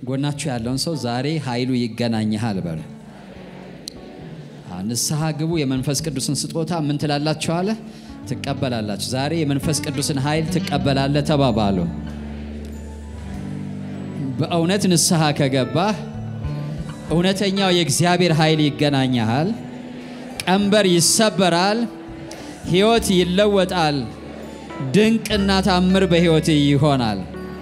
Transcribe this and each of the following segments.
ጎናችሁ ያለውን ሰው ዛሬ ኃይሉ ይገናኝሃል በሉ። ንስሐ ግቡ። የመንፈስ ቅዱስን ስጦታ ምን ትላላችሁ አለ ትቀበላላችሁ። ዛሬ የመንፈስ ቅዱስን ኃይል ትቀበላለ ተባባሉ። በእውነት ንስሐ ከገባህ እውነተኛው የእግዚአብሔር ኃይል ይገናኛል። ቀንበር ይሰበራል። ሕይወት ይለወጣል። ድንቅና ታምር በሕይወት ይሆናል።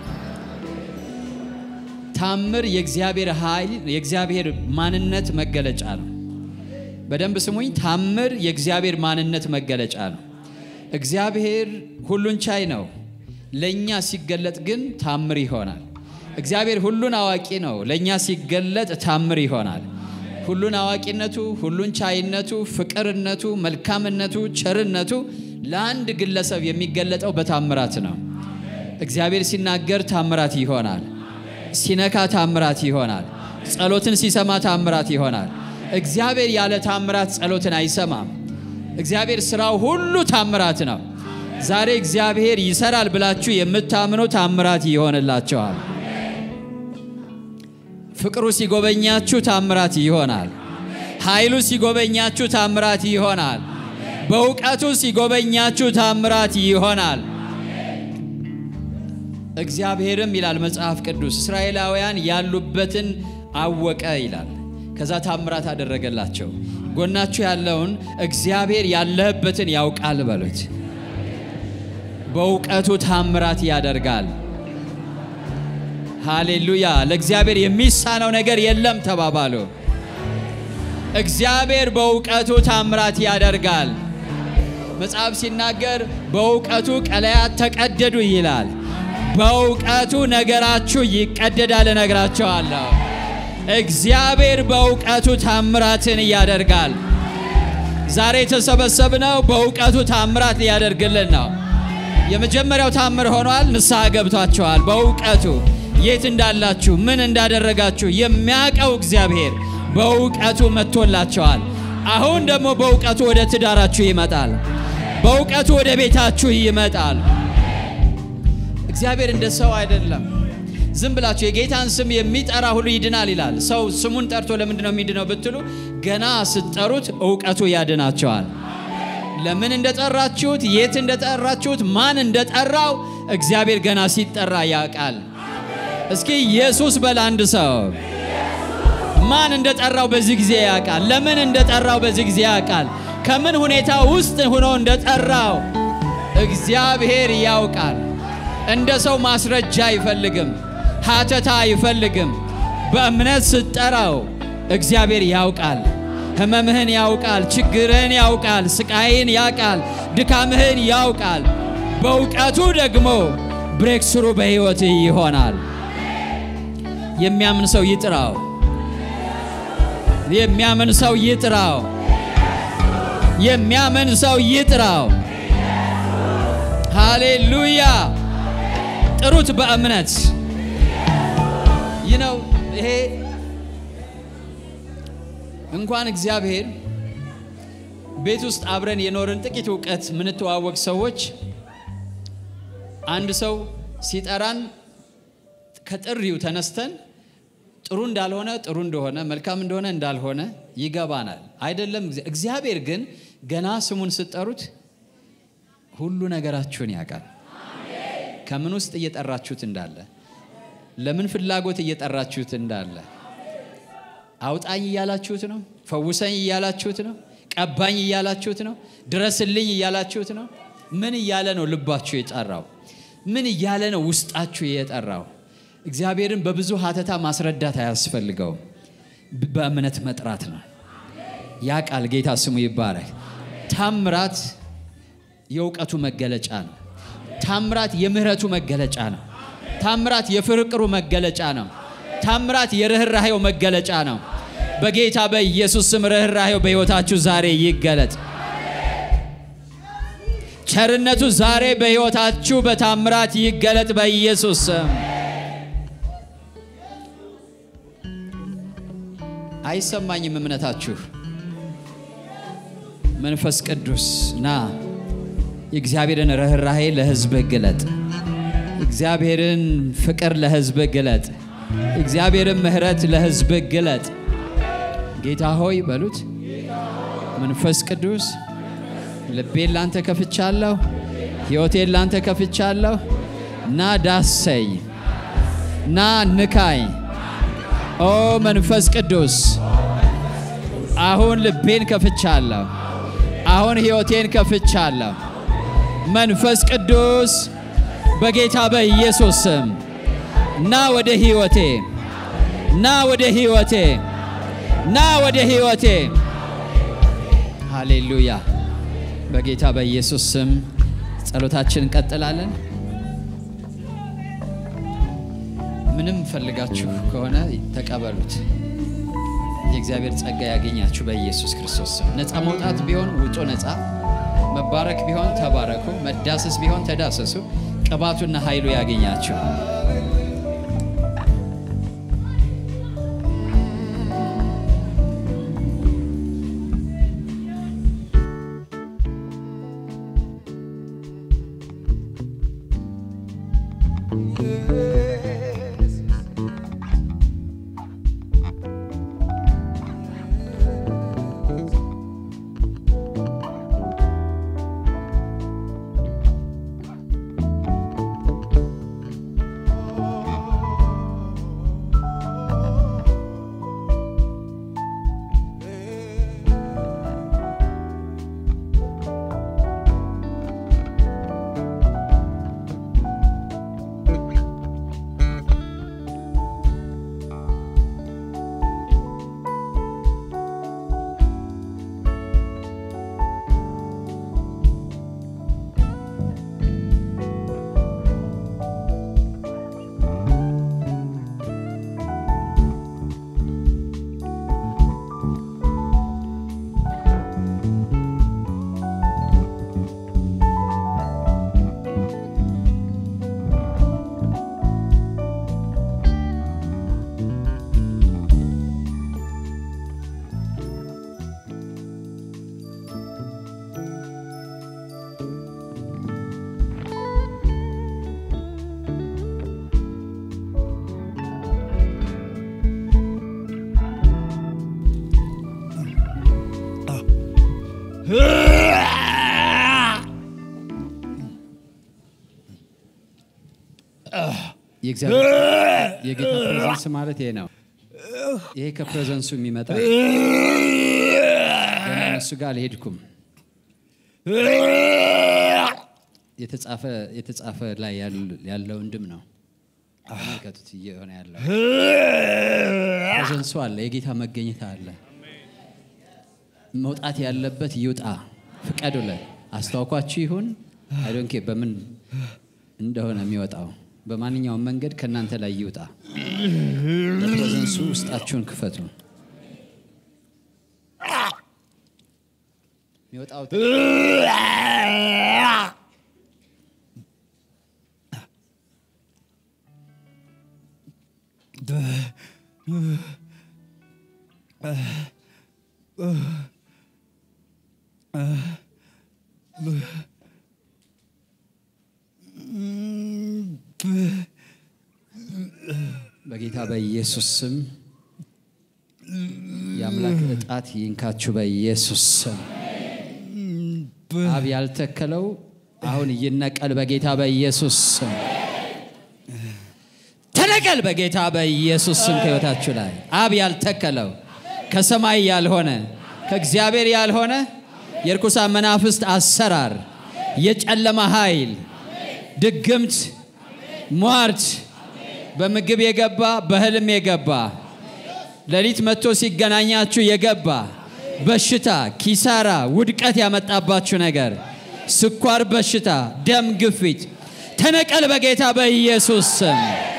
ታምር የእግዚአብሔር ኃይል የእግዚአብሔር ማንነት መገለጫ ነው። በደንብ ስሙኝ። ታምር የእግዚአብሔር ማንነት መገለጫ ነው። እግዚአብሔር ሁሉን ቻይ ነው። ለእኛ ሲገለጥ ግን ታምር ይሆናል። እግዚአብሔር ሁሉን አዋቂ ነው። ለእኛ ሲገለጥ ታምር ይሆናል። ሁሉን አዋቂነቱ፣ ሁሉን ቻይነቱ፣ ፍቅርነቱ፣ መልካምነቱ፣ ቸርነቱ ለአንድ ግለሰብ የሚገለጠው በታምራት ነው። እግዚአብሔር ሲናገር ታምራት ይሆናል። ሲነካ ታምራት ይሆናል። ጸሎትን ሲሰማ ታምራት ይሆናል። እግዚአብሔር ያለ ታምራት ጸሎትን አይሰማም። እግዚአብሔር ስራው ሁሉ ታምራት ነው። ዛሬ እግዚአብሔር ይሰራል ብላችሁ የምታምኑ ታምራት ይሆንላቸዋል። ፍቅሩ ሲጎበኛችሁ ታምራት ይሆናል። ኃይሉ ሲጎበኛችሁ ታምራት ይሆናል። በእውቀቱ ሲጎበኛችሁ ታምራት ይሆናል። እግዚአብሔርም ይላል መጽሐፍ ቅዱስ እስራኤላውያን ያሉበትን አወቀ ይላል። ከዛ ታምራት አደረገላቸው። ጎናችሁ ያለውን እግዚአብሔር ያለህበትን ያውቃል በሉት። በእውቀቱ ታምራት ያደርጋል። ሃሌሉያ! ለእግዚአብሔር የሚሳነው ነገር የለም ተባባሉ። እግዚአብሔር በእውቀቱ ታምራት ያደርጋል። መጽሐፍ ሲናገር በእውቀቱ ቀለያት ተቀደዱ ይላል። በእውቀቱ ነገራችሁ ይቀደዳል እነግራቸዋለሁ። እግዚአብሔር በእውቀቱ ታምራትን ያደርጋል። ዛሬ የተሰበሰብነው በእውቀቱ ታምራት ሊያደርግልን ነው። የመጀመሪያው ታምር ሆኗል። ንስሐ ገብቷቸዋል። በእውቀቱ የት እንዳላችሁ ምን እንዳደረጋችሁ የሚያውቀው እግዚአብሔር በእውቀቱ መጥቶላቸዋል። አሁን ደግሞ በእውቀቱ ወደ ትዳራችሁ ይመጣል። በእውቀቱ ወደ ቤታችሁ ይመጣል። እግዚአብሔር እንደ ሰው አይደለም። ዝም ብላችሁ የጌታን ስም የሚጠራ ሁሉ ይድናል ይላል። ሰው ስሙን ጠርቶ ለምንድን ነው የሚድነው ብትሉ ገና ስትጠሩት እውቀቱ ያድናቸዋል። ለምን እንደጠራችሁት፣ የት እንደጠራችሁት፣ ማን እንደጠራው እግዚአብሔር ገና ሲጠራ ያውቃል። እስኪ ኢየሱስ በል አንድ ሰው ማን እንደጠራው በዚህ ጊዜ ያውቃል። ለምን እንደጠራው በዚህ ጊዜ ያውቃል። ከምን ሁኔታ ውስጥ ሆኖ እንደጠራው እግዚአብሔር ያውቃል። እንደ ሰው ማስረጃ አይፈልግም፣ ሀተታ አይፈልግም። በእምነት ስትጠራው እግዚአብሔር ያውቃል። ሕመምህን ያውቃል፣ ችግርህን ያውቃል፣ ስቃይን ያውቃል፣ ድካምህን ያውቃል። በእውቀቱ ደግሞ ብሬክ ስሩ በሕይወትህ ይሆናል። የሚያምን ሰው ይጥራው። የሚያምን ሰው ይጥራው። የሚያምን ሰው ይጥራው። ሃሌሉያ! ጥሩት በእምነት ይህ ነው። ይሄ እንኳን እግዚአብሔር ቤት ውስጥ አብረን የኖርን ጥቂት እውቀት ምንተዋወቅ ሰዎች አንድ ሰው ሲጠራን ከጥሪው ተነስተን ጥሩ እንዳልሆነ ጥሩ እንደሆነ መልካም እንደሆነ እንዳልሆነ ይገባናል። አይደለም እግዚአብሔር ግን ገና ስሙን ስትጠሩት ሁሉ ነገራችሁን ያውቃል። ከምን ውስጥ እየጠራችሁት እንዳለ፣ ለምን ፍላጎት እየጠራችሁት እንዳለ፣ አውጣኝ እያላችሁት ነው፣ ፈውሰኝ እያላችሁት ነው፣ ቀባኝ እያላችሁት ነው፣ ድረስልኝ እያላችሁት ነው። ምን እያለ ነው ልባችሁ የጠራው? ምን እያለ ነው ውስጣችሁ የጠራው? እግዚአብሔርን በብዙ ሀተታ ማስረዳት አያስፈልገውም። በእምነት መጥራት ነው። ያ ቃል ጌታ ስሙ ይባረክ። ታምራት የእውቀቱ መገለጫ ነው። ታምራት የምህረቱ መገለጫ ነው። ታምራት የፍቅሩ መገለጫ ነው። ታምራት የርኅራሄው መገለጫ ነው። በጌታ በኢየሱስ ስም ርኅራሄው በሕይወታችሁ ዛሬ ይገለጥ። ቸርነቱ ዛሬ በሕይወታችሁ በታምራት ይገለጥ በኢየሱስ ስም። አይሰማኝም እምነታችሁ። መንፈስ ቅዱስ ና የእግዚአብሔርን ርኅራሄ ለሕዝብህ ግለጥ። እግዚአብሔርን ፍቅር ለሕዝብህ ግለጥ። እግዚአብሔርን ምሕረት ለሕዝብ ግለጥ። ጌታ ሆይ በሉት። መንፈስ ቅዱስ ልቤን ላንተ ከፍቻለሁ፣ ሕይወቴን ላንተ ከፍቻለሁ። ና ዳሰኝ፣ ና ንካኝ። ኦ መንፈስ ቅዱስ አሁን ልቤን ከፍቻለሁ፣ አሁን ሕይወቴን ከፍቻለሁ። መንፈስ ቅዱስ በጌታ በኢየሱስ ስም ና ወደ ሕይወቴ፣ ና ወደ ሕይወቴ፣ ና ወደ ሕይወቴ። ሃሌሉያ። በጌታ በኢየሱስ ስም ጸሎታችን እንቀጥላለን። ምንም ፈልጋችሁ ከሆነ ተቀበሉት። የእግዚአብሔር ጸጋ ያገኛችሁ በኢየሱስ ክርስቶስ ስም። ነፃ መውጣት ቢሆን ውጡ ነፃ፣ መባረክ ቢሆን ተባረኩ፣ መዳሰስ ቢሆን ተዳሰሱ። ቅባቱና ኃይሉ ያገኛችሁ። የእግዚአብሔር የጌታ ፕሬዘንስ ማለት ይሄ ነው። ይሄ ከፕሬዘንሱ የሚመጣ ገና እነሱ ጋር አልሄድኩም። የተጻፈ የተጻፈ ላይ ያለው እንድም ነው። ተመልከቱት እየሆነ ያለው ፕሬዘንሱ አለ፣ የጌታ መገኘት አለ። መውጣት ያለበት ይውጣ፣ ፍቀዱለት። አስታውኳችሁ ይሁን አይዶንኬ በምን እንደሆነ የሚወጣው በማንኛውም መንገድ ከእናንተ ላይ ይውጣ። ለፕሬዘንሱ ውስጣችሁን ክፈቱ። የሚወጣው በጌታ በኢየሱስ ስም የአምላክ እጣት ይንካችሁ። በኢየሱስ ስም አብ ያልተከለው አሁን ይነቀል። በጌታ በኢየሱስ ስም ተነቀል። በጌታ በኢየሱስ ስም ከሕይወታችሁ ላይ አብ ያልተከለው ከሰማይ ያልሆነ ከእግዚአብሔር ያልሆነ የርኩሳን መናፍስት አሰራር፣ የጨለማ ኃይል፣ ድግምት፣ ሟርት በምግብ የገባ በህልም የገባ ሌሊት መጥቶ ሲገናኛችሁ የገባ በሽታ፣ ኪሳራ፣ ውድቀት ያመጣባችሁ ነገር፣ ስኳር በሽታ፣ ደም ግፊት ተነቀል በጌታ በኢየሱስ ስም።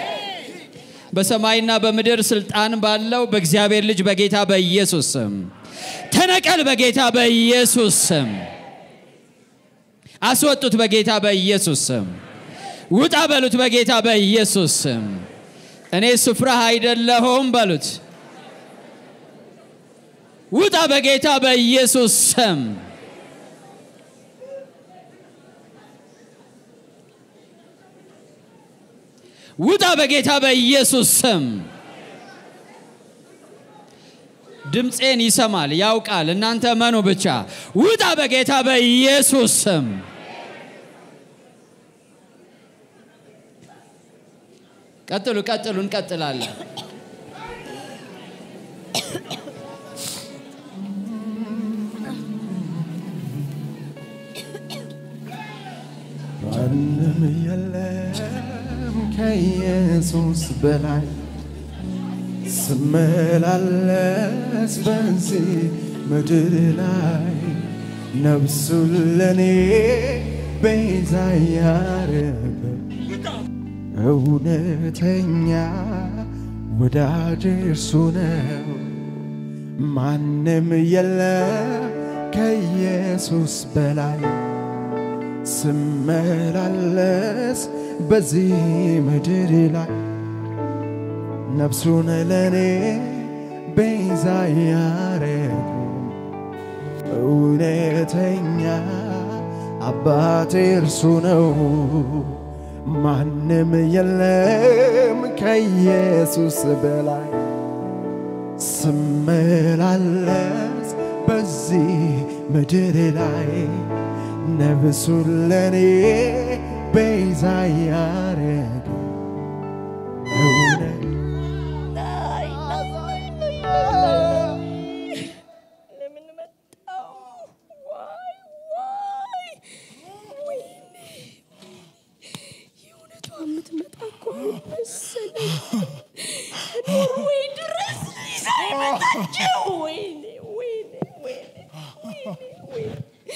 በሰማይና በምድር ስልጣን ባለው በእግዚአብሔር ልጅ በጌታ በኢየሱስ ስም ተነቀል በጌታ በኢየሱስ ስም። አስወጡት በጌታ በኢየሱስ ስም። ውጣ በሉት በጌታ በኢየሱስ ስም። እኔ ስፍራህ አይደለሁም በሉት። ውጣ በጌታ በኢየሱስ ስም። ውጣ በጌታ በኢየሱስ ስም። ድምፄን ይሰማል ያውቃል። እናንተ መኑ ብቻ ውጣ በጌታ በኢየሱስ ስም። ቀጥሉ ቀጥሉ፣ እንቀጥላለን። ማንም የለም ከኢየሱስ በላይ ስመላለስ በዚህ ምድር ላይ ነፍሱን ለኔ ቤዛ ያረገ እውነተኛ ወዳጅ እርሱ ነው። ማንም የለም ከኢየሱስ በላይ ስመላለስ በዚህ ምድር ላይ ነፍሱን ለኔ ቤዛ ያረገ እውነተኛ አባቴ እርሱ ነው። ማንም የለም ከኢየሱስ በላይ ስመላለስ በዚህ ምድር ላይ ነፍሱን ለኔ ቤዛ ያረገ እውነት ለምን መጣው? ዋይ ዋይ! ወይኔ የእውነቷ የምትመጣ እኮ መሰለኝ። ኖርዌይ ድረስ ይዛ የመጣችው። ወይኔ ወይኔ ወይኔ ወይኔ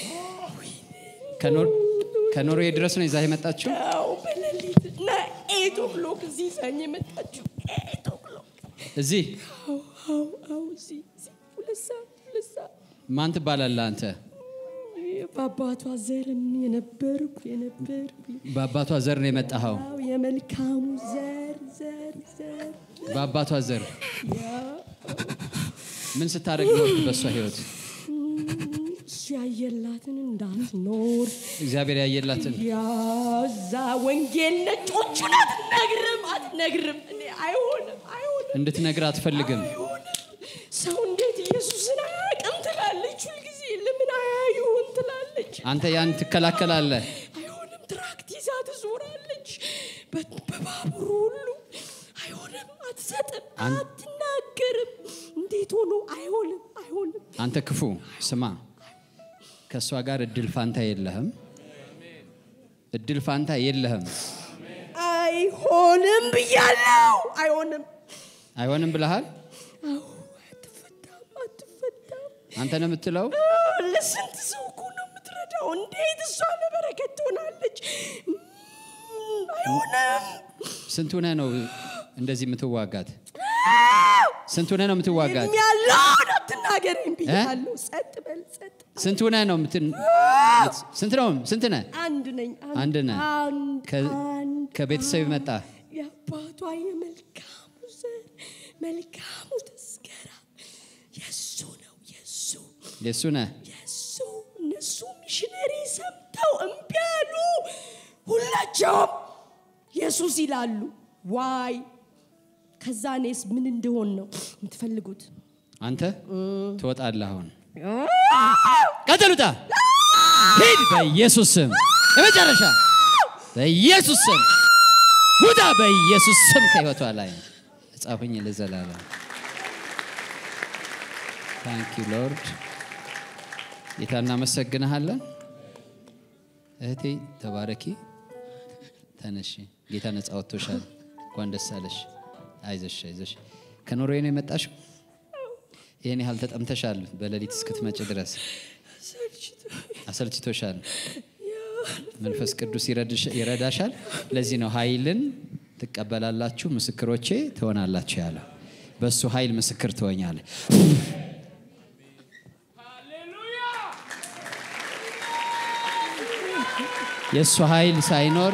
ከኖር- ከኖርዌይ ድረስ ነው ይዛ የመጣችው። አዎ፣ በሌሊት እና ኤት ኦክሎክ እዚህ ይዛኝ የመጣችው ኤት ኦክሎክ። እዚህ አዎ አዎ አዎ፣ እዚህ እዚህ ሁለት ሰዓት ሁለት ሰዓት ማን ትባላለህ አንተ? በአባቷ ዘርም የነበርኩ የነበርኩ በአባቷ ዘር ነው የመጣኸው። አዎ የመልካሙ ዘር ዘር ዘር በአባቷ ዘር ያ ምን ስታደርግ ነው በእሷ ህይወት እሱ ያየላትን እንዳትኖር እግዚአብሔር ያየላትን ያዛ ወንጌል ነጮቹን አትነግርም አትነግርም። እኔ አይሆንም አይሆንም እንድትነግር አትፈልግም። አይሆንም። ሰው እንዴት ኢየሱስን አያውቅም ትላለች ሁልጊዜ። ለምን አያዩን ትላለች። አንተ ያን ትከላከላለህ። አይሆንም ትራክት ይዛ ትዞራለች በ- በባቡሩ ሁሉ አይሆንም፣ አትሰጥም፣ አን- አትናገርም። እንዴት ሆኖ አይሆንም አይሆንም። አንተ ክፉ ስማ፣ ከእሷ ጋር እድል ፋንታ የለህም። እድል ፋንታ የለህም። አይሆንም ብያለሁ። አይሆንም። አይሆንም ብለሃል። አዎ አትፈታም፣ አትፈታም። አንተ ነው የምትለው። ለስንት ሰው እኮ ነው የምትረዳው። እንዴት እሷ ለበረከት ትሆናለች? እም፣ አይሆንም። ስንት ሆነህ ነው እንደዚህ የምትዋጋት? ስንት ሆነህ ነው የምትዋጋት? ያለውን አትናገረኝ ብያለሁ። ጸጥ በል ጸጥ። ስንት ሆነህ ነው የምትን ስንት ነው ስንት ነህ? አንድ ነኝ። አንድ ነህ። አንድ ከ- አንድ ከቤተሰብ አንድ። መጣ። የአባቷ የመልካሙ ዘር መልካሙ ተስገራ የእሱ ነው የእሱ የእሱ ነህ። የእሱ እነሱ ሚሽነሪ ሰምተው እምቢ አሉ። ሁላቸውም ኢየሱስ ይላሉ። ዋይ ከዛ እኔስ ምን እንደሆን ነው የምትፈልጉት? አንተ ትወጣለህ። አሁን ቀጥሉታ። ሂድ በኢየሱስ ስም። የመጨረሻ በኢየሱስ ስም ውጣ። በኢየሱስ ስም ከህይወቷ ላይ ጻፉኝ ለዘላለም። ታንክ ዩ ሎርድ። ጌታ እናመሰግንሃለን። እህቴ ተባረኪ፣ ተነሺ። ጌታ ነጻ ወጥቶሻል። እንኳን ደስ አለሽ። አይዞሽ አይዞሽ። ከኖርዌይ ነው የመጣሽው? ይህን ያህል ተጠምተሻል። በሌሊት እስክትመጭ ድረስ አሰልችቶሻል። መንፈስ ቅዱስ ይረድሽ- ይረዳሻል። ለዚህ ነው ኃይልን ትቀበላላችሁ፣ ምስክሮቼ ትሆናላችሁ ያለው። በእሱ ኃይል ምስክር ትሆኛለህ። የእሱ ኃይል ሳይኖር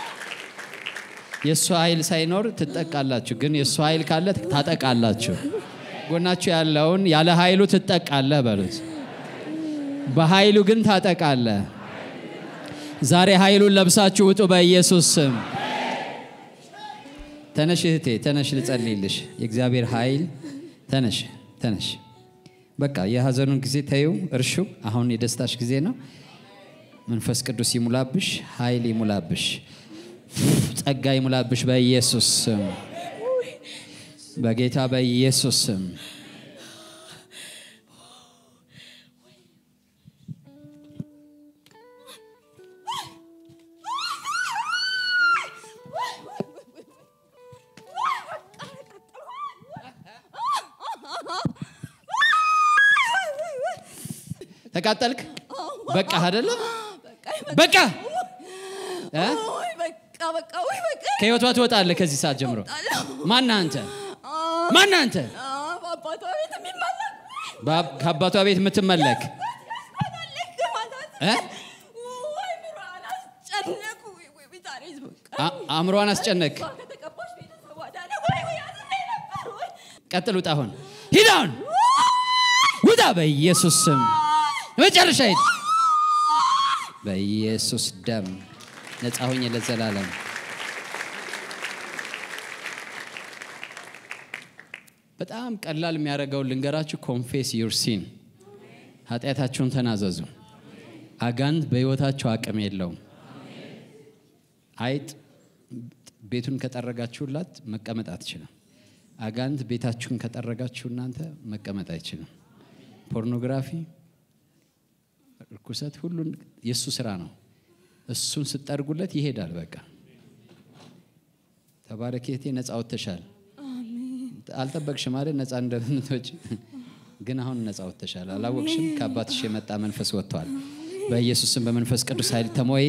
የእሱ ኃይል ሳይኖር ትጠቃላችሁ፣ ግን የእሱ ኃይል ካለ ታጠቃላችሁ። ጎናችሁ ያለውን ያለ ኃይሉ ትጠቃለህ በሉት። በኃይሉ ግን ታጠቃለህ። ዛሬ ኃይሉን ለብሳችሁ ውጡ በኢየሱስ ስም። ተነሽ እህቴ ተነሽ፣ ልጸልይልሽ። የእግዚአብሔር ኃይል ተነሽ፣ ተነሽ። በቃ የሀዘኑን ጊዜ ተይው፣ እርሹ። አሁን የደስታሽ ጊዜ ነው። መንፈስ ቅዱስ ይሙላብሽ፣ ኃይል ይሙላብሽ፣ ጸጋ ይሙላብሽ በኢየሱስ ስም፣ በጌታ በኢየሱስ ስም። ተቃጠልክ? በቃ አይደለም በቃ እ? ወይ በቃ በቃ ወይ በቃ ከህይወቷ ትወጣለህ ከዚህ ሰዓት ጀምሮ። ማነህ አንተ? ማነህ አንተ? በአባቷ ቤት የሚመለክ በአብ- ከአባቷ ቤት የምትመለክ ያስቆጣለክ ማለት እ? ወይ ምሯን አስጨነቁ ወይ ወይ ቢታሪዝ በቃ አ- አእምሮዋን አስጨነቅ። ከተቀባሽ ቤተሰቧ ዳነ ወይ ወይ አዝሜ ነበር ወይ ቀጥል፣ ውጣ። አሁን ሂድ፣ አሁን ውጣ፣ በኢየሱስ ስም መጨረሻ ሂድ። በኢየሱስ ደም ነፃ ሆኜ ለዘላለም በጣም ቀላል የሚያደርገውን ልንገራችሁ። ኮንፌስ ዩር ሲን ኃጢአታችሁን ተናዘዙ። አጋንንት በሕይወታችሁ አቅም የለውም። አይጥ ቤቱን ከጠረጋችሁላት መቀመጥ አትችልም። አጋንንት ቤታችሁን ከጠረጋችሁ እናንተ መቀመጥ አይችልም። ፖርኖግራፊ፣ ርኩሰት፣ ሁሉን የእሱ ስራ ነው። እሱን ስጠርጉለት ይሄዳል። በቃ ተባረኬቴ ነፃ ወጥተሻል። አልጠበቅሽም አይደል? ነፃ እንደምትወጪ ግን አሁን ነፃ ወጥተሻል። አላወቅሽም? ከአባትሽ የመጣ መንፈስ ወጥቷል። በኢየሱስም በመንፈስ ቅዱስ ኃይል ተሞይ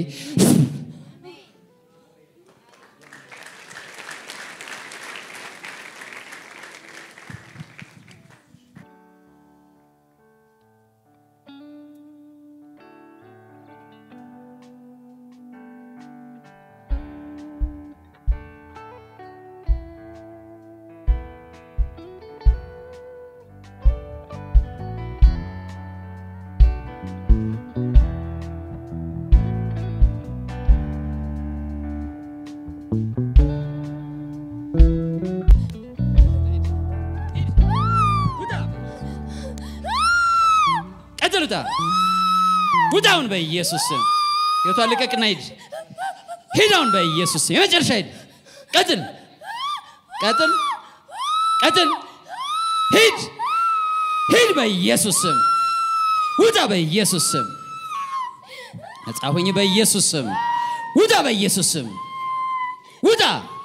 ቀጥል፣ ውጣ፣ ውጣ አሁን በኢየሱስ ስም ህይወቷን ልቀቅና ሂድ፣ ሂድ አሁን በኢየሱስ ስም የመጨረሻ ሂድ፣ ቀጥል፣ ቀጥል፣ ቀጥል፣ ሂድ፣ ሂድ በኢየሱስ ስም ውጣ፣ በኢየሱስ ስም ነጻ ሁኝ፣ በኢየሱስ ስም ውጣ፣ በኢየሱስ ስም ውጣ፣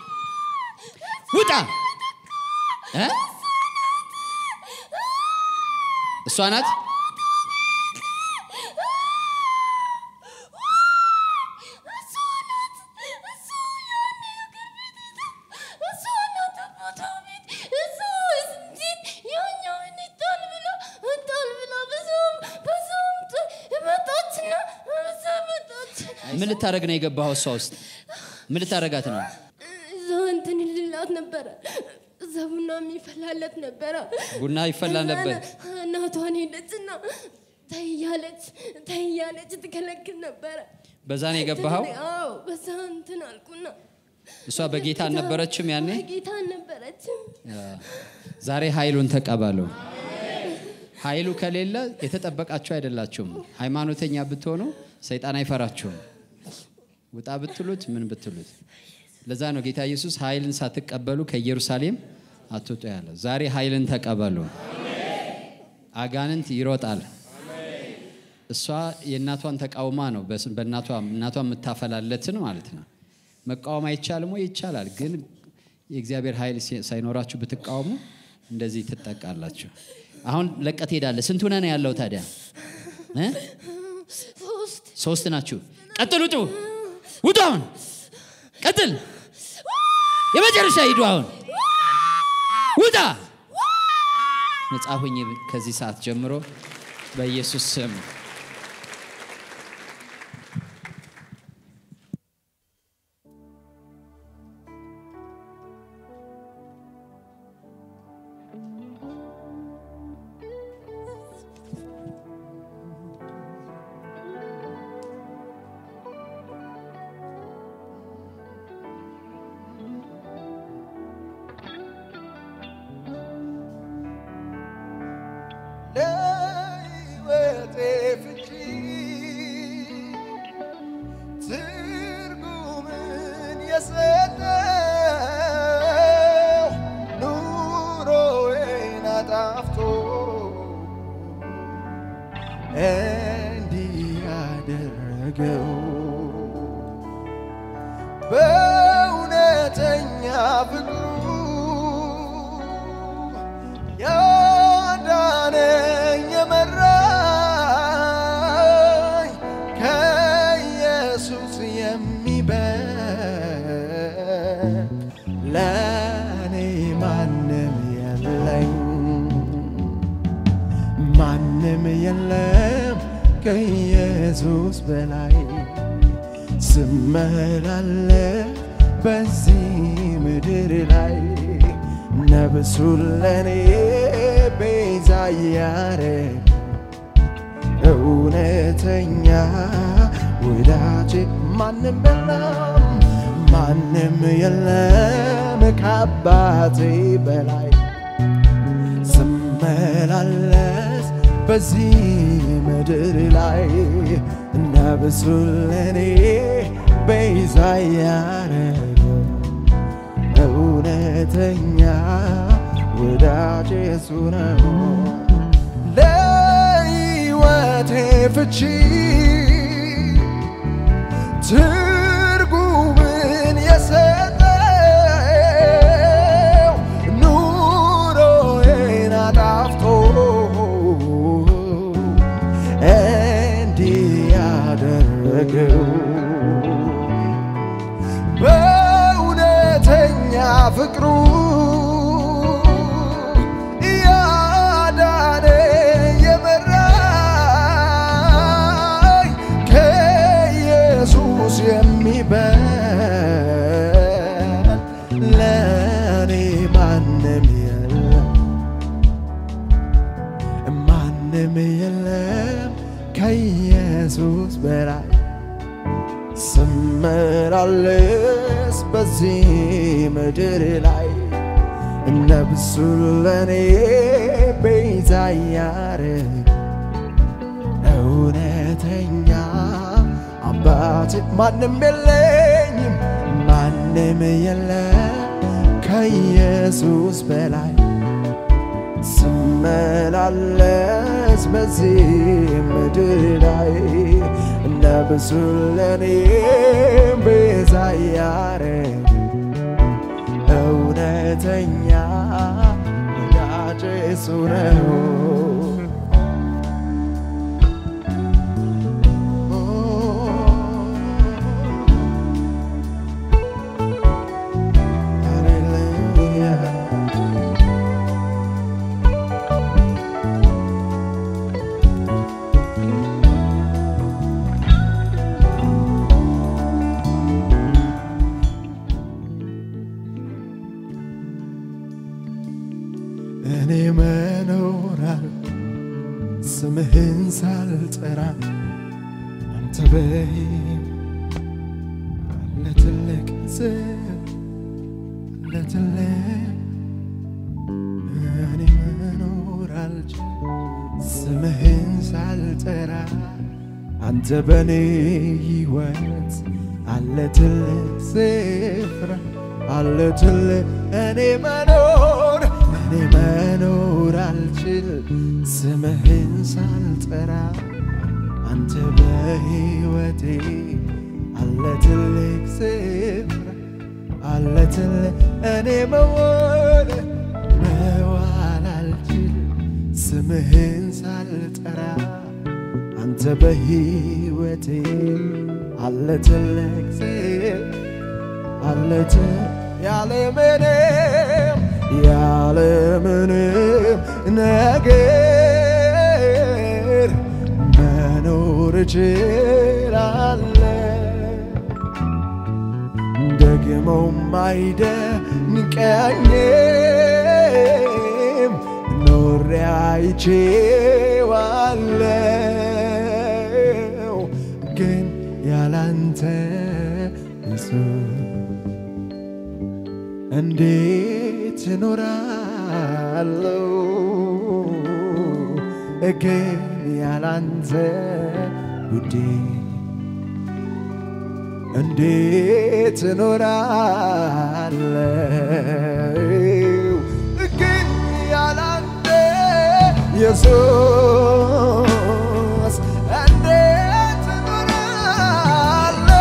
ውጣ እ? እሷ ናት። ምን ልታደረግ ነው የገባኸው? እሷ ውስጥ ምን ልታደረጋት ነው? እዛ እንትን ይልላት ነበረ። እዛ ቡና የሚፈላለት ነበረ። ቡና ይፈላ ነበር። ከዛ እናቷን ሄደችና ተያለች ተያለች ትከለክል ነበረ። በዛ ነው የገባኸው? አዎ በዛ እንትን አልኩና እሷ በጌታ አልነበረችም ያኔ። ጌታ አልነበረችም። ዛሬ ኃይሉን ተቀበሉ። ኃይሉ ከሌለ የተጠበቃችሁ አይደላችሁም። ሃይማኖተኛ ብትሆኑ ሰይጣን አይፈራችሁም። ውጣ ብትሉት ምን ብትሉት። ለዛ ነው ጌታ ኢየሱስ ኃይልን ሳትቀበሉ ከኢየሩሳሌም አትውጡ ያለ። ዛሬ ኃይልን ተቀበሉ። አጋንንት ይሮጣል። እሷ የእናቷን ተቃውማ ነው በስ- በእናቷ እናቷ የምታፈላለትን ማለት ነው። መቃወም አይቻልም ወይ? ይቻላል። ግን የእግዚአብሔር ኃይል ሲ- ሳይኖራችሁ ብትቃወሙ እንደዚህ ትጠቃላችሁ። አሁን ለቀት ሄዳለ። ስንት ሆነ ነው ያለው ታዲያ? እ? ሶስት ሶስት ናችሁ። ቀጥል፣ ውጡ፣ ውጡ። አሁን ቀጥል። የመጨረሻ ሂዱ። አሁን ውጣ። ነጻ ሁኝ ከዚህ ሰዓት ጀምሮ በኢየሱስ ስም። የሰጠው ኑሮዬን አጣፍቶ እንዲህ ያደረገው በእውነተኛ ፍቅሩ ያዳነኝ የመራኝ ከኢየሱስ የሚበልጥ ለእኔ ማንም የለኝ ማንም የለም ከኢየሱስ በላይ ስመላለስ በዚህ ምድር ላይ ነብሱን ለኔ ቤዛ ያረግ እውነተኛ ወዳጅ ማንም የለም ማንም የለም ከአባቴ በላይ ስመላለስ በዚህ ምድር ላይ ነብሱ ለኔ ቤዛ ያረገው እውነተኛ ወዳጅ እሱ ነው። ለሕይወቴ ፍቺ ትርጉምን የሰጠው ኑሮዬን አጣፍቶ እንዲህ ያደረገው በእውነተኛ ፍቅሩ ያዳነ የመራኝ ከኢየሱስ የሚበልጥ ለእኔ ማንም የለም ማንም የለም ከኢየሱስ በላይ ስመላለስ በዚህ ምድር ላይ ነብሱ ለኔ ቤዛ ያረግ እውነተኛ አባት ማንም የለኝም ማንም የለም ከኢየሱስ በላይ ስመላለስ በዚህ ምድር ላይ ነብሱ ለኔ ቤዛ ያረግ እውነተኛ ወዳጄ እሱ ነው። ሃሌሉያ እኔ መኖራል ስምህን ሳልጠራ አንተ በይ ለትልቅ ስም ለትልቅ እኔ መኖር አልችል ስምህን ሳልጠራ አንተ በኔ ሕይወት አለ ትልቅ ስፍራ አለ ትልቅ እኔ መኖር እኔ መኖር አልችል ስምህን ሳልጠራ አንተ በሕይወቴ አለ ትልቅ ስፍራ አለ ትልቅ እኔ መዋል መዋል አልችል ስምህን ሳልጠራ አንተ በሕይወቴ አለ ትልቅ ስፍራ አለት ያለምንም ያለምንም ነገር መኖር እችላለሁ። ደግሞም አይደንቀኝም ኖሬ አይቼዋለሁ ግን ያላንተ ኢየሱስ እንዴት እኖራለሁ ግን ያላንተ ውዴ እንዴት እኖራለሁ ግን ያላንተ ኢየሱስ እንዴት እኖራለሁ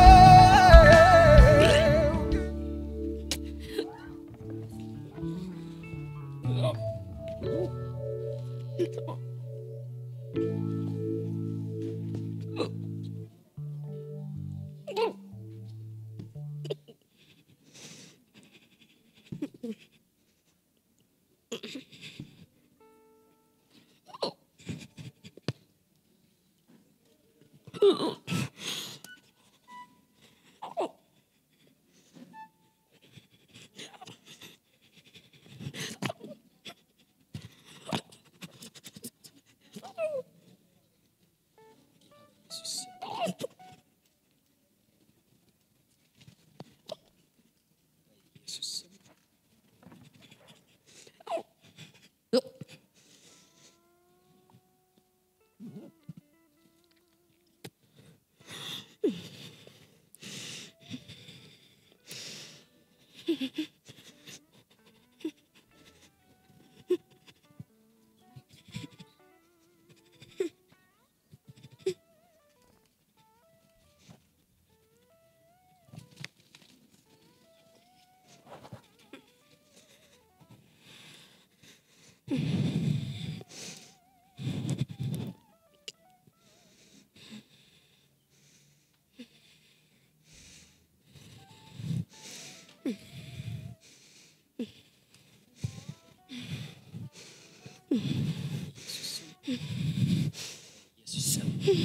ኢየሱስ ስም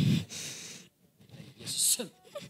ኢየሱስ ስም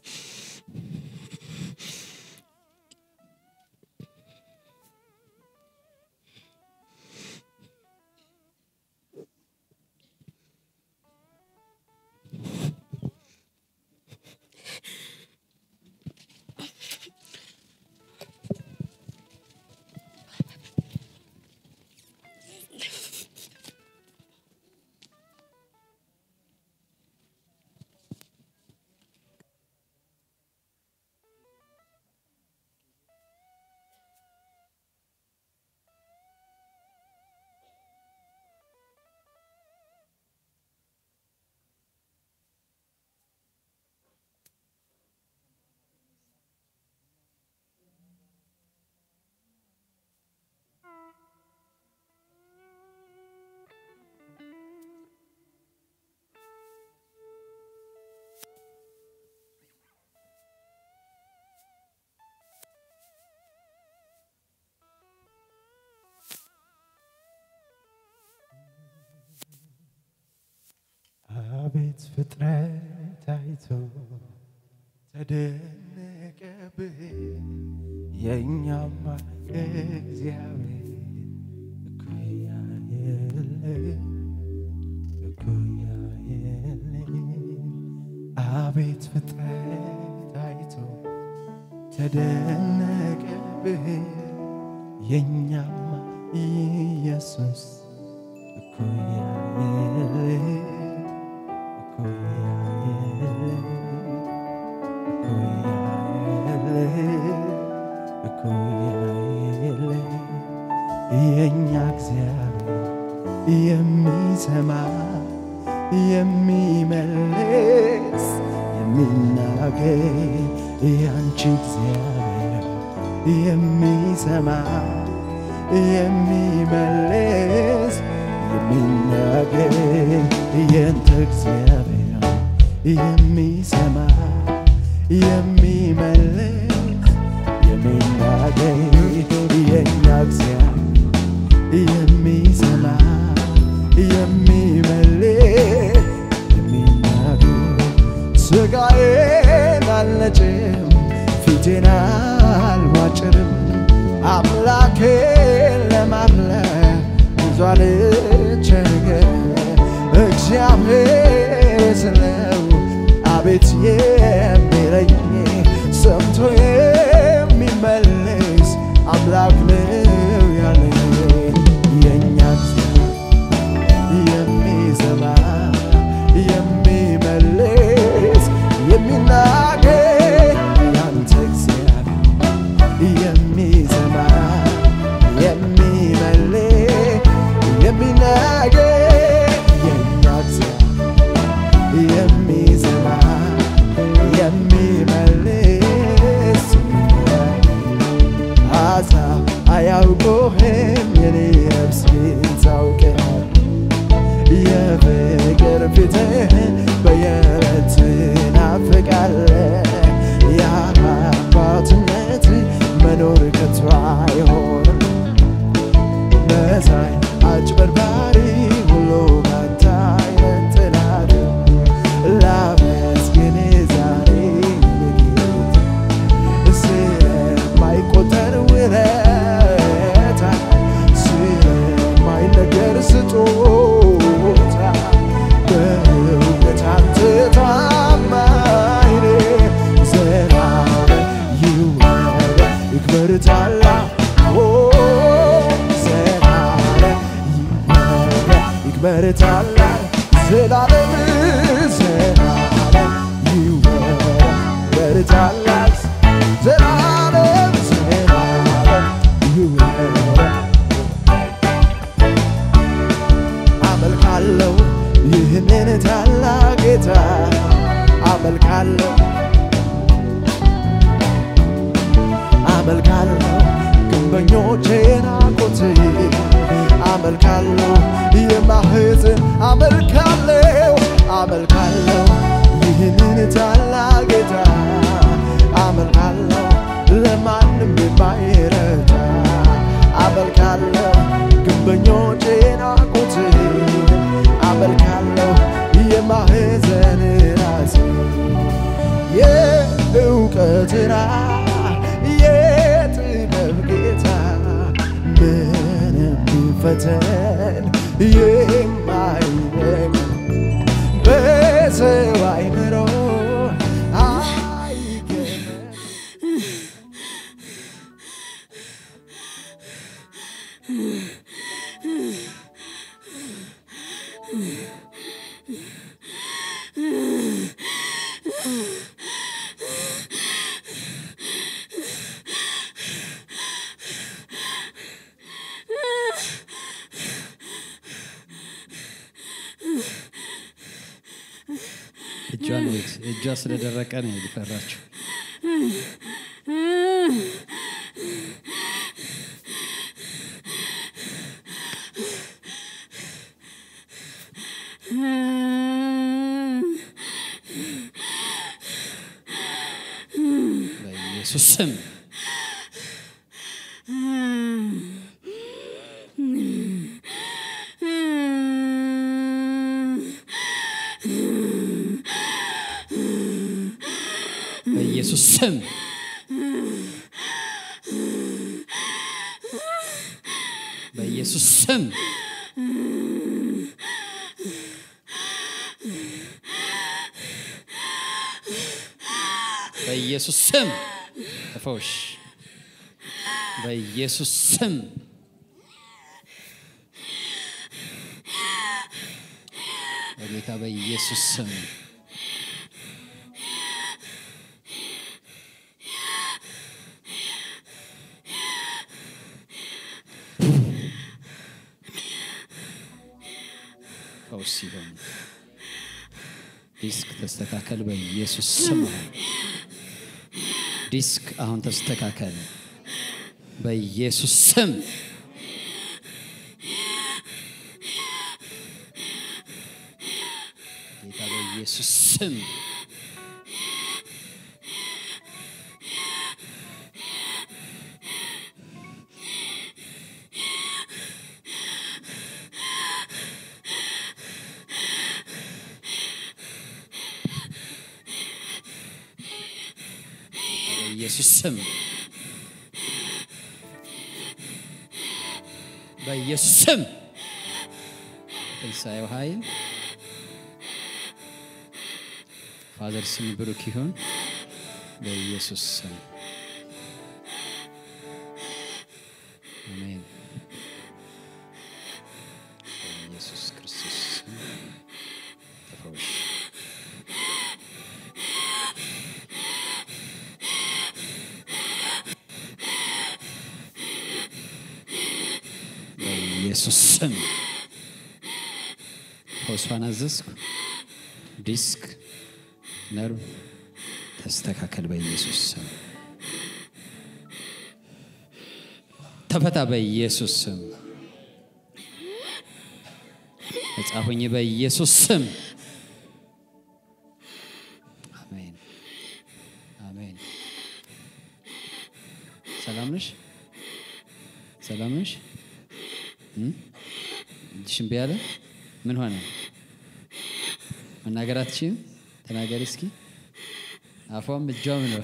አቤት ፍጥረት አይቶ ተደነቀብህ የእኛማ እግዚአብሔር እኩያ የለም እኩያ የለም አቤት ፍጥረት አይቶ ተደነቀብህ የእኛማ ኢየሱስ እኩያ የለም እኩያ የለም እኩያ የለም እኩያ የለም የእኛ እግዚአብሔር የሚሰማ የሚመልስ የሚናገር ያንቺ እግዚአብሔር የሚሰማ የሚመልስ የሚናገር የንተ እግዚአብሔር የሚሰማ የሚመልስ የሚናገር የኛ እግዚአብሔር የሚሰማ የሚመልስ የሚናገር ስጋዬን አልነጭም ፊቴን አልዋጭርም አምላኬን ለማምለክ ብዙ አልቸገር እግዚአብሔር ስለው አቤት የሚለኝ ሰምቶ የሚመልስ አምላክ ነው ያለኝ የእኛ እግዚአብሔር የሚሰማ የሚመልስ የሚናገር አላውቅህም የኔ ነፍስ ግን ታውቀሃል የፍቅር ፊትህን በየዕለት ናፍቃለህ የአባትነት መኖር ከቶ አይሆንም መሳይ አጭበርባሪ ሁሉ ባንተ አይነጥላት ላመስግን ዛሬ በጌታ ስለማይቆጠር ውለታ ስለማይነገር ስጦታ በእውነት አንተ ታማኝ ነህ። ዘላለም ይወደድ ይክበር ታላቅ ኦ፣ ዘላለም ይወደድ ይክበር ታላቅ ዘላለም ዘላለም ይወደድ ይክበር ታላቅ ዘላለም ዘላለም ይወደድ አመልካለሁ ይህንን ታላቅ ጌታ አመልካለሁ አመልካለሁ ግንበኞቼ ናቁት አመልካለሁ የማህፀን አመልካለሁ አመልካለሁ ይህንን ታላቅ ጌታ አመልካለሁ ለማንም የማይረታ አመልካለሁ ግንበኞቼ ናቁት አመልካለሁ የማህፀን ራስ የእውቀት ራስ የጥበብ ጌታ ምንም ቢፈተን የማይረግ በሰው አይምሮ አይገመት እጇን እዩት። እጇ ስለደረቀ ነው የፈራችው። በኢየሱስ ስም በኢየሱስ ስም በኢየሱስ ስም በኢየሱስ ስም ተፈውሽ። በኢየሱስ ስም በጌታ በኢየሱስ ስም ፈውስ ይሆን። ዲስክ ተስተካከል በኢየሱስ ስም። ዲስክ አሁን ተስተካከል በኢየሱስ ስም። ጌታ በኢየሱስ ስም በኢየሱስ ስም በኢየሱስ ስም ትንሣኤው ኃይል ፋዘር ስም ብሩክ ይሁን በኢየሱስ ስም አሜን። በኢየሱስ ክርስቶስ ስም ተፈወሽ። በኢየሱስ ስም ፈውሷን አዘዝኩ። ዲስክ ነርቭ ተስተካከል በኢየሱስ ስም ተፈታ በኢየሱስ ስም። ነጻ ሁኚ በኢየሱስ ስም። አሜን አሜን። ሰላም ነሽ? ሰላም ነሽ? እም? እጅሽ እምቢ አለ? ምን ሆነ? መናገር አትችይም? ተናገሪ እስኪ። አፏም እጇም ነው።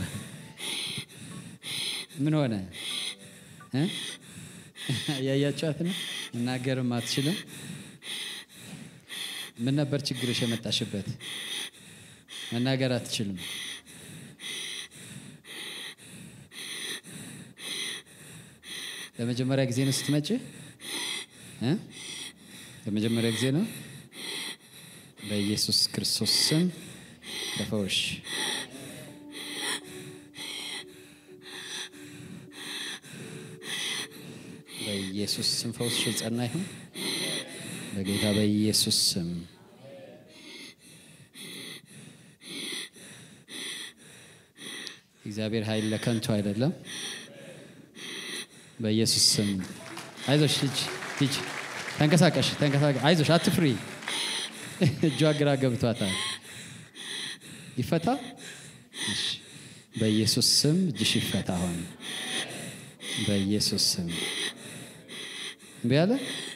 ምን ሆነ? እ? እያያችኋት ነው። መናገርም አትችልም። ምን ነበር ችግርሽ የመጣሽበት? መናገር አትችልም። ለመጀመሪያ ጊዜ ነው ስትመጪ? እ? ለመጀመሪያ ጊዜ ነው። በኢየሱስ ክርስቶስ ስም ተፈወሽ። በኢየሱስ ስም ፈውስሽ የጸና ይሁን። በጌታ በኢየሱስ ስም እግዚአብሔር ኃይል ለከንቱ አይደለም። በኢየሱስ ስም አይዞሽ፣ ሂጅ ሂጅ፣ ተንቀሳቀሽ፣ ተንቀሳቀሽ፣ አይዞሽ፣ አትፍሪ። እጇ ግራ ገብቷታል። ይፈታ። እሺ፣ በኢየሱስ ስም እጅሽ ይፈታ። አሁን በኢየሱስ ስም እምቢ አለ።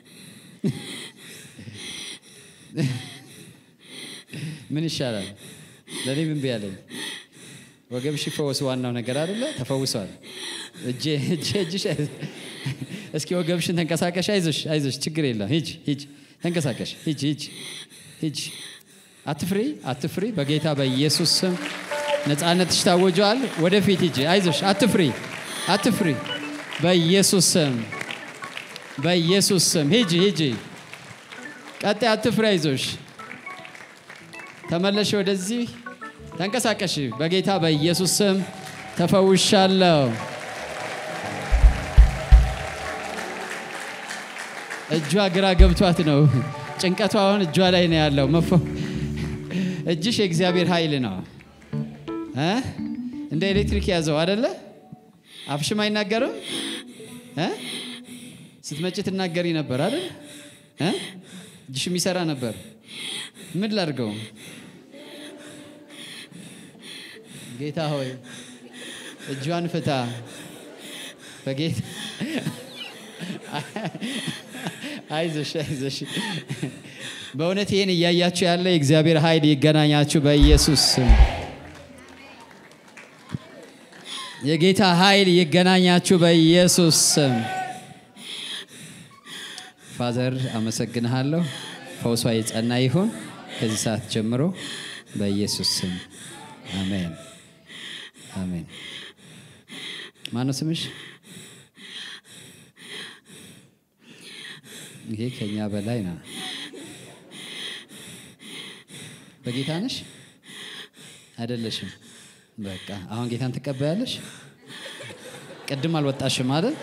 ምን ይሻላል? ለእኔም እምቢ አለኝ። ወገብሽ ይፈወስ፣ ዋናው ነገር አይደለ? ተፈውሷል። እጄ እጄ እጅሽ አይ- እስኪ ወገብሽን ተንቀሳቀሽ። አይዞሽ አይዞሽ፣ ችግር የለም። ሂጅ ሂጅ፣ ተንቀሳቀሽ። ሂጅ ሂጅ ሂጅ። አትፍሪ አትፍሪ። በጌታ በኢየሱስ ስም ነፃነትሽ ታወጀዋል። ወደፊት ሂጂ። አይዞሽ፣ አትፍሪ አትፍሪ። በኢየሱስ ስም በኢየሱስ ስም ሂጂ ሂጂ። ቀጣይ አትፍሪ፣ አይዞሽ። ተመለሽ ወደዚህ ተንቀሳቀሽ። በጌታ በኢየሱስ ስም ተፈውሻለሁ። እጇ ግራ ገብቷት ነው። ጭንቀቷ አሁን እጇ ላይ ነው ያለው። መፈ እጅሽ የእግዚአብሔር ኃይል ነው እ እንደ ኤሌክትሪክ ያዘው አደለ? አፍሽም አይናገርም እ ስትመጪ ትናገሪ ነበር አይደል? እ እጅሽም ይሰራ ነበር። ምን ላድርገው? ጌታ ሆይ እጇን ፍታ። በጌታ አይዞሽ አይዞሽ። በእውነት ይህን እያያችሁ ያለ የእግዚአብሔር ኃይል ይገናኛችሁ በኢየሱስ ስም። የጌታ ኃይል ይገናኛችሁ በኢየሱስ ስም። ፋዘር አመሰግንሃለሁ። ፈውሷ የጸና ይሁን ከዚህ ሰዓት ጀምሮ በኢየሱስ ስም አሜን አሜን። ማነው ስምሽ? ይሄ ከኛ በላይ ነው። በጌታ ነሽ አይደለሽም? በቃ አሁን ጌታን ትቀበያለሽ። ቅድም አልወጣሽም አይደል?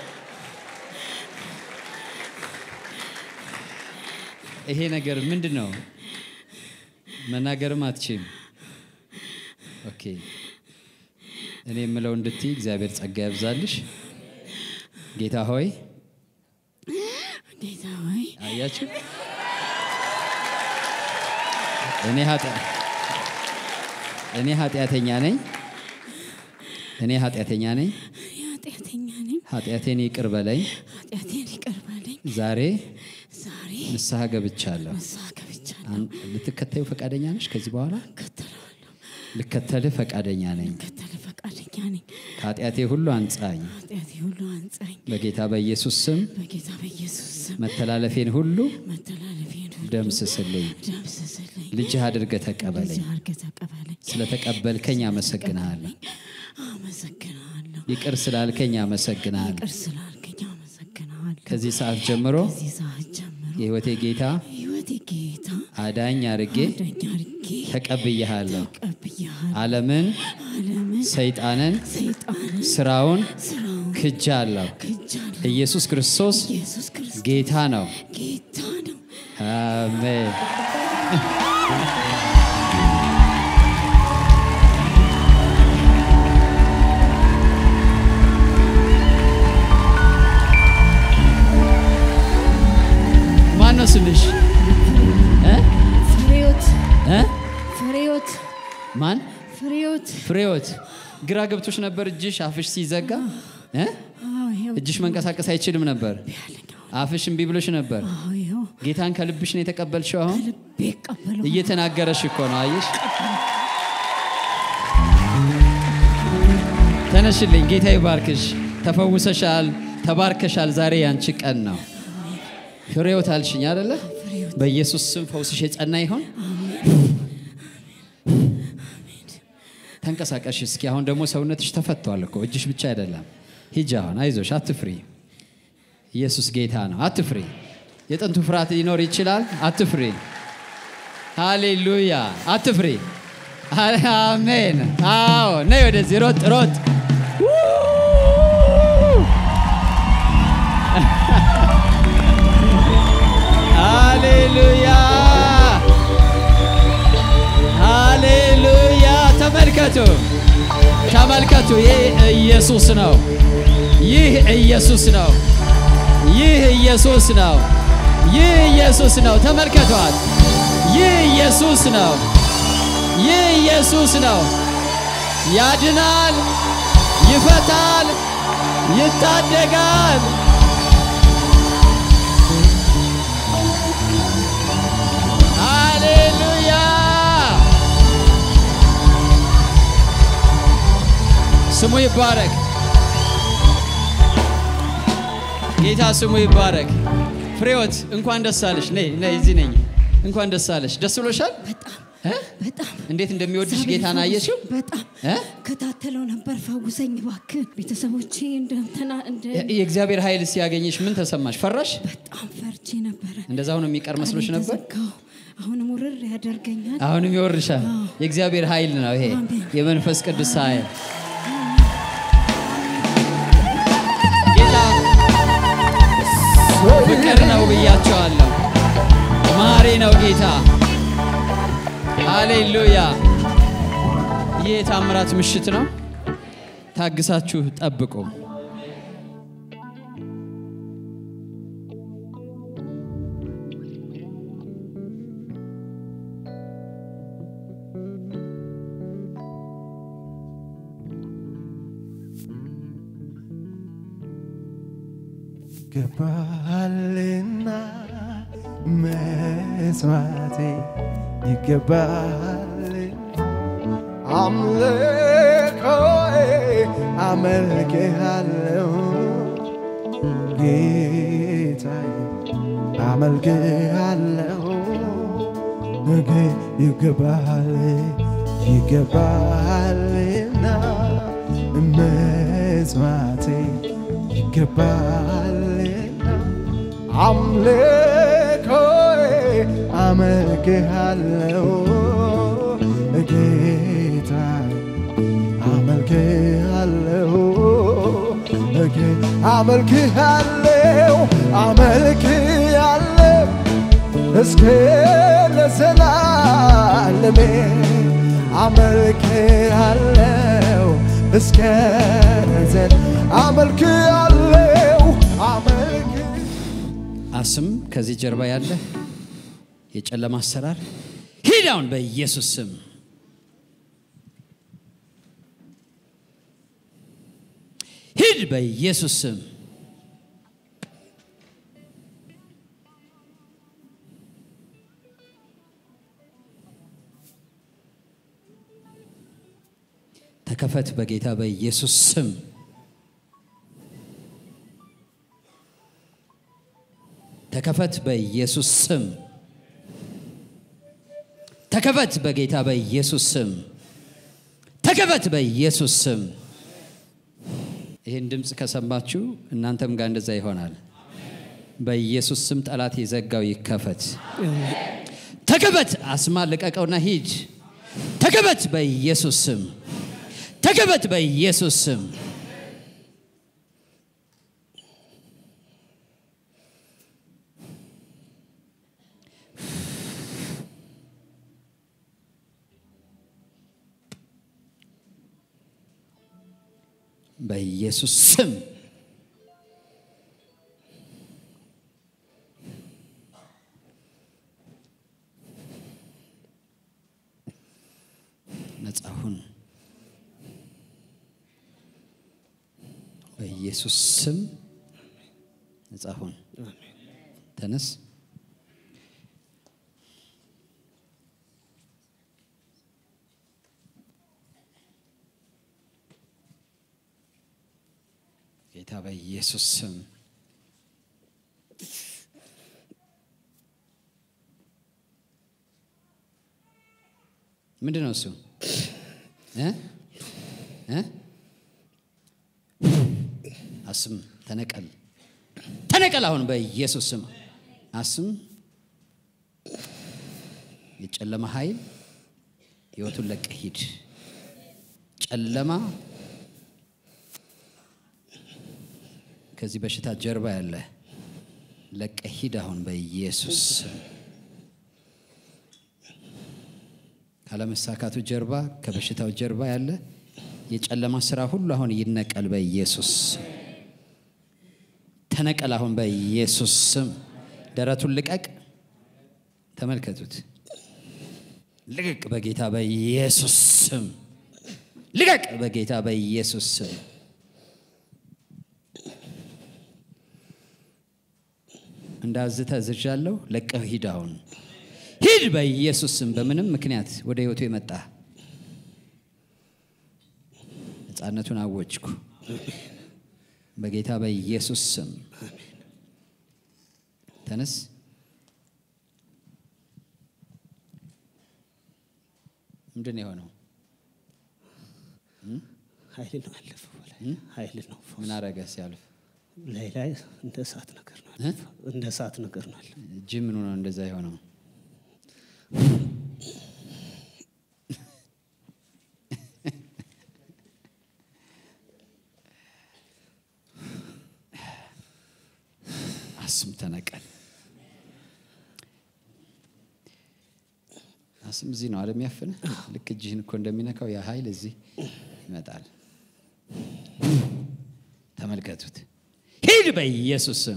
ይሄ ነገር ምንድን ነው? መናገርም አትችም። ኦኬ እኔ የምለው እንድትይ እግዚአብሔር ጸጋ ያብዛልሽ። ጌታ ሆይ ጌታ ሆይ አያችሁ እኔ ኃጢአ- እኔ ኃጢአተኛ ነኝ። እኔ ኃጢአተኛ ነኝ። እኔ ኃጢአተኛ ነኝ። ኃጢአቴን ይቅር በለኝ። ኃጢአቴን ይቅር በለኝ። ዛሬ ዛሬ ንስሐ ገብቻለሁ። ንስሐ ገብቻለሁ። አን- ልትከተዩ ፈቃደኛ ነሽ? ከዚህ በኋላ እከተለዋለሁ። ልከተልህ ፈቃደኛ ነኝ። እከተል ፈቃደኛ ነኝ። ከኃጢአቴ ሁሉ አንጻኝ። ኃጢአቴ ሁሉ አንጻኝ። በጌታ በኢየሱስ ስም በጌታ በኢየሱስ ስም መተላለፌን ሁሉ መተላለፌን ሁሉ ደምስስልኝ። ደምስስልኝ። ልጅህ አድርገህ ተቀበለኝ። ልጅ አድርገህ ተቀበለኝ። ስለተቀበልከኝ አመሰግንሃለሁ። አመሰግንሃለሁ። ይቅር ስላልከኝ አመሰግንሃለሁ። ይቅር ስላልከኝ አመሰግንሃለሁ። ከዚህ ሰዓት ጀምሮ ከዚህ ሰዓት ጀምሮ የሕይወቴ ጌታ ሕይወቴ ጌታ አዳኝ አርጌ አዳኝ አድርጌ ተቀብያሃለሁ። ተቀብያለሁ። ዓለምን፣ ዓለምን ሰይጣንን፣ ሰይጣንን ስራውን ስራውን ክጃለሁ። ክጃለሁ። ኢየሱስ ክርስቶስ ኢየሱስ ክርስቶስ ጌታ ነው። ጌታ ነው። አሜን። ፍሬዎት ግራ ገብቶች ነበር እጅሽ አፍሽ ሲዘጋ እ? አዎ ይኸው እጅሽ መንቀሳቀስ አይችልም ነበር አፍሽ እምቢ ብሎሽ ነበር አዎ ይኸው ጌታን ከልብሽ ነው የተቀበልሽው አሁን ልቤ ቀበለው እየተናገረሽ እኮ ነው አየሽ ተነሽልኝ ጌታ ይባርክሽ ተፈውሰሻል ተባርከሻል ዛሬ ያንቺ ቀን ነው ፍሬዎት አልሽኝ አደለ በኢየሱስ ስም ፈውስሽ የጸና ይሆን ተንቀሳቀሽ እስኪ አሁን ደግሞ ሰውነትሽ ተፈቷል እኮ እጅሽ ብቻ አይደለም ሂጂ አሁን አይዞሽ አትፍሪ ኢየሱስ ጌታ ነው አትፍሪ የጥንቱ ፍርሃት ሊኖር ይችላል አትፍሪ ሃሌሉያ አትፍሪ አሜን አዎ ነይ ወደዚህ ሮጥ ሮጥ ሃሌሉያ ሃሌሉያ ተመልከቱ ተመልከቱ ይህ ኢየሱስ ነው ይህ ኢየሱስ ነው ይህ ኢየሱስ ነው ይህ ኢየሱስ ነው ተመልከቷት ይህ ኢየሱስ ነው ይህ ኢየሱስ ነው ያድናል ይፈታል ይታደጋል ሃሌሉያ ስሙ ይባረክ ጌታ ስሙ ይባረክ ፍሬዎት እንኳን ደስ አለሽ ነይ ነይ እዚህ ነኝ እንኳን ደስ አለሽ ደስ ብሎሻል በጣም እ? በጣም እንዴት እንደሚወድሽ እግዚአብሔር ጌታን ፈውስ- አየሽው በጣም እ? ከታተለው ነበር ፈውሰኝ እባክህ ቤተሰቦቼ እንደምትና እንደ የእግዚአብሔር ኃይል ሲያገኝሽ ምን ተሰማሽ ፈራሽ በጣም ፈርቼ ነበረ እንደዛ ሆኖ የሚቀር መስሎሽ ቀኔ ነበር ተዘጋው። አሁንም ውርር ያደርገኛል አሁንም ይወርሻል የእግዚአብሔር ኃይል ነው ይሄ አሜን። የመንፈስ ቅዱስ ኃይል ጌታ ፍቅር ነው ብያቸዋለሁ ማሪ ነው ጌታ ሃሌሉያ ይህ የታምራት ምሽት ነው ታግሳችሁ ጠብቁ ይገባልና መስዋዕቴ ይገባል አምልኮዬ አመልክሃለሁ ጌታዬ አመልክሃለሁ ነገ ይገባል ይገባልና መስዋዕቴ ይገባልና አምልኮዬ አመልክሃለሁ ጌታዬ አመልክሃለሁ ጌ- አመልክሃለሁ አመልክሃለሁ እስከ ለዘላለሜ አመልክሃለሁ እስከ ዘን አመልክሃለሁ አመልክ አስም ከዚህ ጀርባ ያለ የጨለማ አሰራር ሂድ አሁን በኢየሱስ ስም ሂድ በኢየሱስ ስም ተከፈት በጌታ በኢየሱስ ስም ተከፈት በኢየሱስ ስም ተከፈት በጌታ በኢየሱስ ስም ተከፈት በኢየሱስ ስም ይህን ድምፅ ከሰማችሁ እናንተም ጋር እንደዛ ይሆናል በኢየሱስ ስም ጠላት የዘጋው ይከፈት ተከፈት አስማ ልቀቀውና ሂድ ተከፈት በኢየሱስ ስም ተከፈት በኢየሱስ ስም በኢየሱስ ስም ነጻ ሁን በኢየሱስ ስም ነጻ ሁን። ተነስ። ጌታ በኢየሱስ ስም ምንድን ነው እሱ እ እ አስም ተነቀል ተነቀል አሁን በኢየሱስ ስም አስም የጨለማ ኃይል ህይወቱን ለቀህ ሂድ ጨለማ ከዚህ በሽታ ጀርባ ያለ ለቀህ ሂድ አሁን በኢየሱስ ስም ካለመሳካቱ ጀርባ ከበሽታው ጀርባ ያለ የጨለማ ስራ ሁሉ አሁን ይነቀል በኢየሱስ ስም። ተነቀል አሁን በኢየሱስ ስም። ደረቱን ልቀቅ። ተመልከቱት። ልቀቅ በጌታ በኢየሱስ ስም። ልቀቅ በጌታ በኢየሱስ ስም። እንዳዝተ ዝዣለሁ። ለቀህ ሂድ አሁን ሂድ በኢየሱስ ስም። በምንም ምክንያት ወደ ህይወቱ የመጣ ነፃነቱን አወጅኩ በጌታ በኢየሱስ ስም። ተነስ። ምንድን ነው የሆነው? ኃይል ነው ያለፈው በላይ ኃይል ነው ምን አረገ ሲያልፍ? ላይ ላይ እንደ እሳት ነገር ነው እ? ያለፈው። እንደ እሳት ነገር ነው ያለፈው። እጅ ምኑ ነው እንደዛ የሆነው? አስም ተነቀል። አስም እዚህ ነው አለም ያፍነ ልክ እጅህን እኮ እንደሚነካው ያ ኃይል እዚህ ይመጣል። ተመልከቱት። ሂድ በኢየሱስ ስም።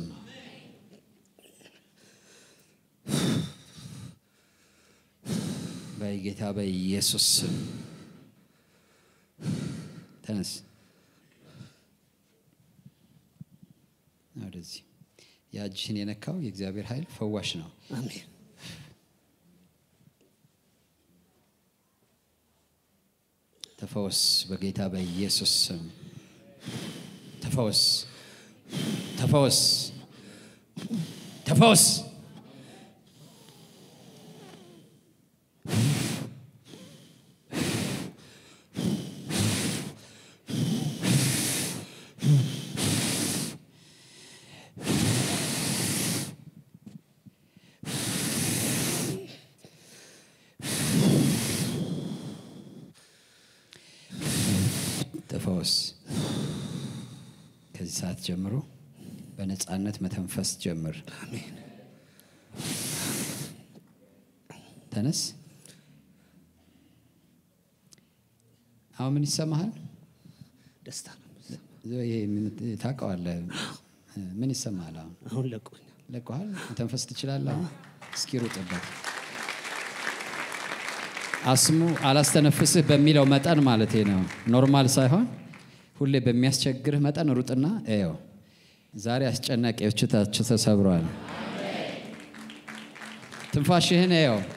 በጌታ በኢየሱስ ስም ተነስ። ወደዚህ ያ እጅህን የነካው የእግዚአብሔር ኃይል ፈዋሽ ነው። አሜን ተፈወስ በጌታ በኢየሱስ ስም። ተፈወስ፣ ተፈወስ፣ ተፈወስ። ተፈወስ። ከዚህ ሰዓት ጀምሮ በነፃነት መተንፈስ ጀምር። ተነስ። አሁን ምን ይሰማሃል? ደስታ ነው የሚሰማው። ይሄ ምን- ታውቀዋለህ? ምን ይሰማሃል? አሁን አሁን ለቆኛል ለቀዋል። መተንፈስ ትችላለህ። አሁን እስኪ ሩጥበት። አስሙ አላስተነፍስህ በሚለው መጠን ማለት ነው። ኖርማል ሳይሆን ሁሌ በሚያስቸግርህ መጠን ሩጥና እየው። ዛሬ አስጨናቂዎች ታች ተሰብረዋል። ትንፋሽህን እየው።